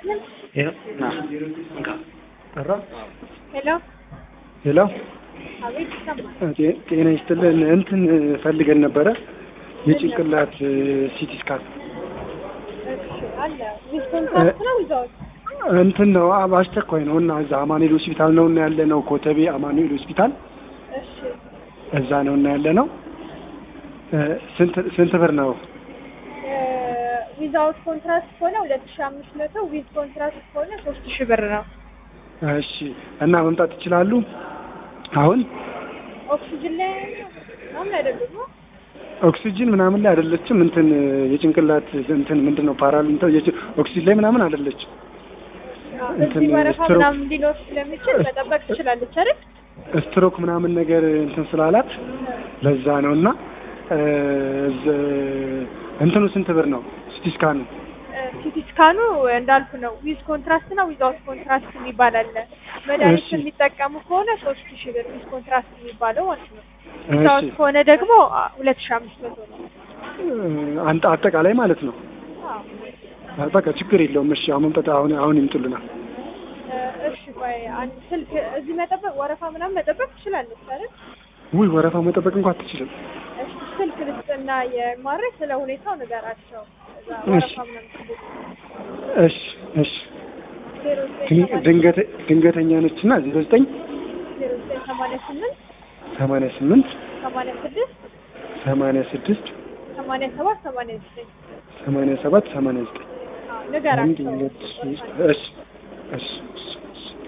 ጠራ ሄሎ ሄሎ አቤት ይሰማል። ጤ- ጤና ይስጥልን እንትን ፈልገን ነበረ የጭንቅላት ሲቲ ስካን እሺ አለ ዊዝ ኮንትራክት ነው ዊዛውት እንትን ነው አ- አስቸኳይ ነው እና እዛ አማኑኤል ሆስፒታል ነው እና ያለ ነው ኮተቤ አማኑኤል ሆስፒታል እሺ እዛ ነው እና ያለ ነው እ፣ ስንት ስንት ብር ነው ዊዛውት ኮንትራክት ከሆነ ሁለት ሺ አምስት መቶ ዊዝ ኮንትራክት ከሆነ ሶስት ሺ ብር ነው። እሺ እና መምጣት ይችላሉ አሁን ኦክሲጅን ላይ ምናምን አይደሉም ነው? ኦክሲጅን ምናምን ላይ አይደለችም እንትን የጭንቅላት እንትን ምንድን ነው ፓራል እንትን የጭ- ኦክሲጅን ላይ ምናምን አይደለችም አዎ፣ እንትን እዚህ ወረፋ ስትሮክ- ምናምን ሊኖር ስለሚችል መጠበቅ ትችላለች አይደል? ስትሮክ ምናምን ነገር እንትን ስላላት ለዛ ነው እና እ፣ እዝ- እንትኑ ስንት ብር ነው ሲቲ ስካኑ ሲቲ ስካኑ እንዳልኩ ነው። ዊዝ ኮንትራክት እና ዊዛውት ኮንትራክት የሚባል አለ። መድኃኒት እሺ። የሚጠቀሙ ከሆነ ሶስት ሺ ብር ዊዝ ኮንትራክት የሚባለው ማለት ነው። እሺ ዊዛውት ከሆነ ደግሞ ሁለት ሺ አምስት መቶ ነው። እ፣ አንተ አጠቃላይ ማለት ነው አዎ። በቃ ችግር የለውም እሺ አሁን መምጣት አሁን አሁን ይምጡልናል እሺ ቆይ አንድ ስልክ እዚህ መጠበቅ ወረፋ ምናምን መጠበቅ ትችላለች አይደል? ውይ ወረፋ መጠበቅ እንኳን አትችልም እሺ ስልክ ልስጥና የማድረግ ስለ ሁኔታው ንገራቸው። እዛ እሺ። ወረፋ ምናምን ትልቅ እሺ እሺ ዜሮ ዘጠኝ ድን- ሰማንያ- ድንገተ ድንገተኛ ነች እና ዜሮ ዘጠኝ ዜሮ ዘጠኝ ሰማንያ ስምንት ሰማንያ ስምንት ሰማንያ ስድስት ሰማንያ ስድስት ሰማንያ ሰባት ሰማንያ ዘጠኝ ሰማንያ ሰባት ሰማንያ ዘጠኝ አዎ አንድ ንገራቸው። ሁለት ሶስት እሺ እሺ እሺ እሺ